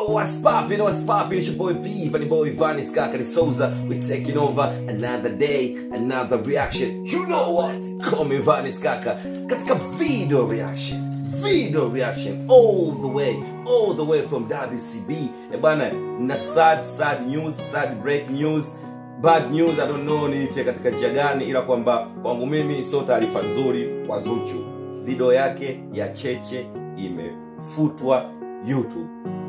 what's poppin', what's poppin'? It's your boy V, Vanny Boy, Vanny Skakari Souza. We're taking over another day, another reaction. You know what? Call me Vanny Skaka. Katika video reaction. Video reaction all the way, all the way from WCB. Eh bana, na sad, sad news, sad break news. Bad news, I don't know niite katika njia gani, ila kwamba kwangu mimi sio taarifa nzuri kwa Zuchu. Video yake ya Cheche imefutwa YouTube.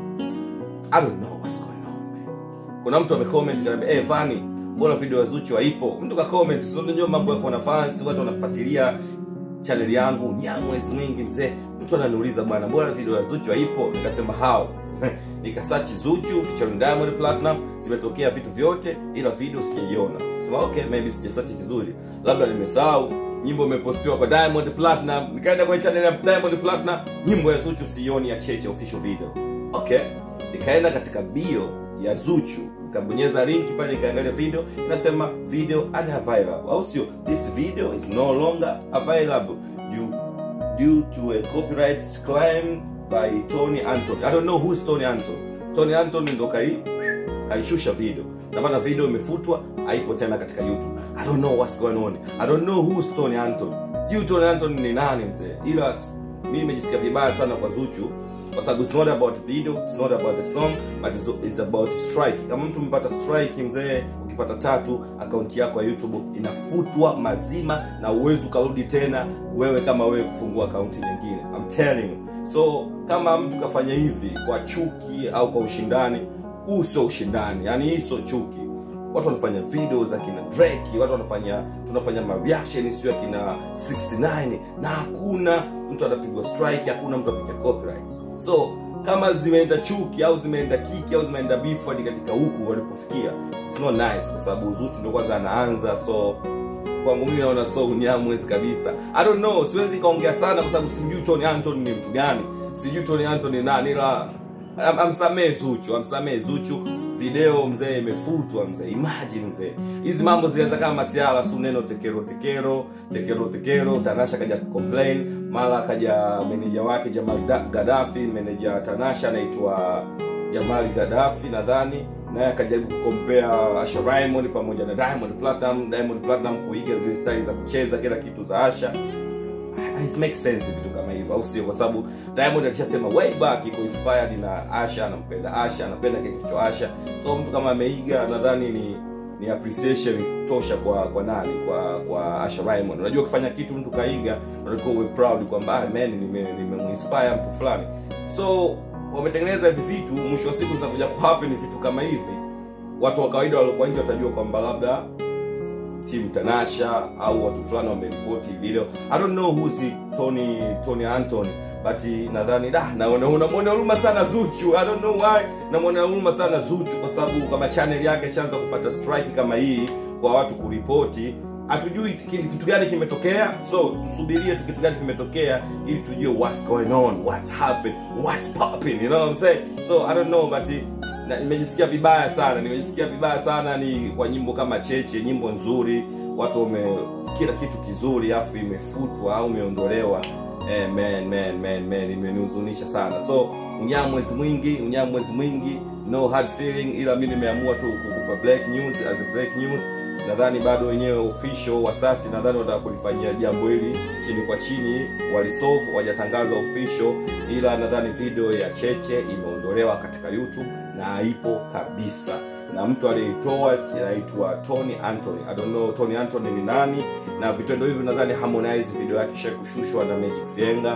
I don't know what's going on man. Kuna mtu amecomment kaniambia, "Eh, Vani, mbona video ya Zuchu haipo?" Mtu ka comment, sio ndio mambo yako na fans, watu wanafuatilia channel yangu nyamwezi mwingi mzee. Mtu ananiuliza bwana, mbona video ya Zuchu haipo? Nikasema how? Nikasearch Zuchu featuring Diamond Platinum, zimetokea vitu vyote ila video sijaiona. Sema okay, maybe sijasearch vizuri. Labda nimesahau nyimbo imepostiwa kwa Diamond Platinum. Nikaenda kwenye channel ya Diamond Platinum, nyimbo ya Zuchu sioni ya Cheche official video. Okay, nikaenda katika bio ya Zuchu nikabonyeza link pale nikaangalia video inasema video unavailable au sio this video is no longer available due, due to a copyright claim by Tony Anton I don't know who is Tony Anton Tony Anton ndo kai kaishusha video na maana video imefutwa haipo tena katika YouTube I don't know what's going on I don't know who is Tony Anton sijui Tony Anton ni nani mzee ila mimi nimejisikia vibaya sana kwa Zuchu kwa sababu it's not about video it's not about the song but it's, it's about strike kama mtu umepata strike mzee ukipata tatu akaunti yako ya youtube inafutwa mazima na uwezi ukarudi tena wewe kama wewe kufungua akaunti nyingine I'm telling you so kama mtu kafanya hivi kwa chuki au kwa ushindani huu sio ushindani yani hii sio chuki watu wanafanya video za kina Drake, watu wanafanya tunafanya ma reaction sio ya kina 69 na hakuna mtu anapigwa strike, hakuna mtu apiga copyright. So kama zimeenda chuki au zimeenda kiki au zimeenda beef hadi katika huku walipofikia, it's not nice, kwa sababu Zuchu ndio kwanza anaanza, so kwangu mimi naona so unyamwezi kabisa. I don't know, siwezi kaongea sana kwa sababu simjui Tony Anton ni mtu gani, sijui Tony Anton ni nani, ila am- amsamehe Zuchu, amsamehe Zuchu. Video mzee imefutwa mzee, imagine mzee, hizi mambo zinaweza kama masiala su neno tekero tekero tekero tekero. Tanasha kaja complain, mara kaja meneja wake Jamal Da- Gaddafi, meneja Tanasha anaitwa Jamal Gaddafi nadhani, naye akajaribu kukompea Asha Raymond pamoja na Diamond Platinum, Diamond Platinum kuiga zile style za kucheza kila kitu za Asha it makes sense vitu kama hivyo au sio kwa sababu diamond alishasema way back iko inspired na asha anampenda asha anapenda kile kitu cha asha so mtu kama ameiga nadhani ni ni appreciation tosha kwa kwa nani kwa kwa asha raymond unajua ukifanya kitu mtu kaiga unatakiwa uwe proud kwamba ah, man nime nimemuinspire mtu fulani so wametengeneza hivi vitu mwisho wa siku zinakuja kuhappen vitu kama hivi watu wa kawaida waliokuwa nje watajua kwamba labda team Tanasha au watu fulani wameripoti video. I don't know who's he, Tony Tony Anton but nadhani da naona unamwona huruma sana Zuchu. I don't know why namwona huruma sana Zuchu kwa sababu kama channel yake ishaanza kupata strike kama hii kwa watu kuripoti hatujui ki- kitu gani kimetokea so tusubirie tu kitu gani kimetokea ili tujue what's going on what's happened what's popping you know what I'm saying so I don't know but na nimejisikia vibaya sana nimejisikia vibaya sana ni kwa nyimbo kama cheche nyimbo nzuri watu wame kila kitu kizuri afu imefutwa au imeondolewa eh, man, man, man, man, imenihuzunisha sana so unyamwezi mwingi unyamwezi mwingi no hard feeling ila mi nimeamua tu kukupa black news as a black news nadhani bado wenyewe official wasafi nadhani wataka kulifanyia jambo hili chini kwa chini walisolve wajatangaza official ila nadhani video ya cheche imeondolewa katika youtube na haipo kabisa na mtu aliyeitoa anaitwa tony anthony i don't know tony anthony ni nani na vitendo hivi nadhani harmonize video yake isha kushushwa na magic sienga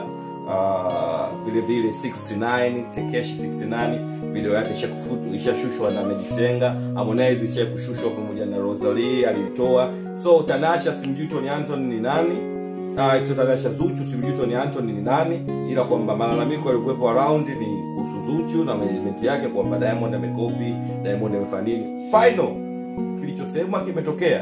uh, vile vile 69 tekeshi 69 video yake ishakufutu- ishashushwa na Magic Senga, Harmonize ishakushushwa pamoja na Rosalie aliitoa. So Tanasha simjui Tony Anton ni nani? Ah, uh, Tanasha Zuchu simjui Tony Anton ni nani, ila kwamba malalamiko yalikuwepo around ni kuhusu Zuchu na management yake kwamba Diamond amekopi, Diamond amefanya nini. Final kilichosemwa kimetokea.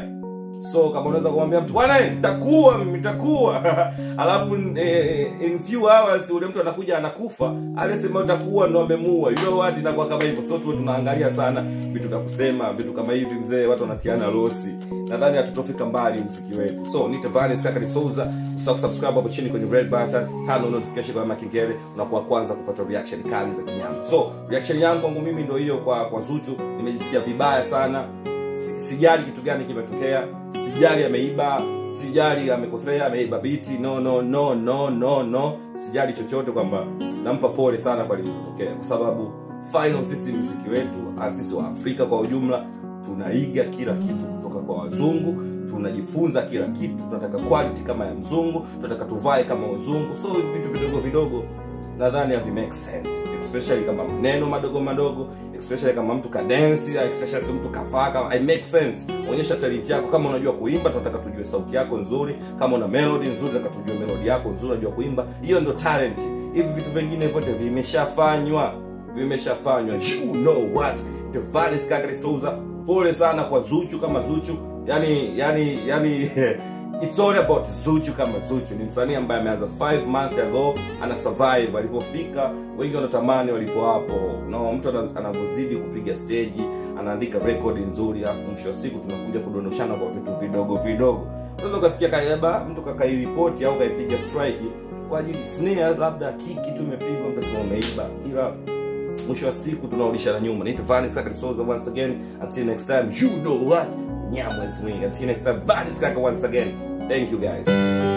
so kama unaweza kumwambia mtu bwana eh, nitakuwa mimi nitakuwa alafu eh, in few hours ule mtu anakuja anakufa aliyesema utakuwa ndo amemuua you know what inakuwa kama hivyo so tuwe tunaangalia sana vitu vya kusema vitu kama hivi mzee watu wanatiana losi nadhani hatutofika mbali mziki wetu so nite Vanes Sakari Souza usahau subscribe hapo chini kwenye red button tano notification kama kengele unakuwa kwanza kupata reaction kali za kinyama so reaction yangu kwangu mimi ndio hiyo kwa kwa Zuchu nimejisikia vibaya sana Si- sijali kitu gani kimetokea sijali ameiba sijali amekosea ameiba biti no no no no no no sijali chochote kwamba nampa pole sana kwa lililotokea kwa sababu final sisi mziki wetu ah, sisi wa afrika kwa ujumla tunaiga kila kitu kutoka kwa wazungu tunajifunza kila kitu tunataka quality kama ya mzungu tunataka tuvae kama wazungu so hivi vitu vidogo vidogo nadhani havi make sense especially kama maneno madogo madogo especially kama mtu kadensi especially mtu kafaa kama I make sense onyesha talent yako kama unajua kuimba tunataka tujue sauti yako nzuri kama una melody nzuri tunataka tujue melody yako nzuri unajua kuimba hiyo ndio talent hivi vitu vingine vyote vimeshafanywa vimeshafanywa you know what the Vanes Kakari Souza pole sana kwa Zuchu kama Zuchu yani yani yani It's all about Zuchu kama Zuchu. Ni msanii ambaye ameanza 5 months ago, ana survive alipofika. Wengi wanatamani walipo hapo. No, mtu ana- anavyozidi kupiga stage, anaandika record nzuri, alafu mwisho wa siku tunakuja kudondoshana kwa vitu vidogo vidogo. Unaweza ukasikia kaiba mtu kakairipoti au kaipiga strike kwa ajili snare, labda kiki tu imepigwa, mtu asema umeiba, ila mwisho wa siku tunarudishana nyuma. Naitwa Vanes Kakari Souza once again. Until next time, you know what? Nyamwezi mwingi. Until next time, Vanes Kaka once again. Thank you guys.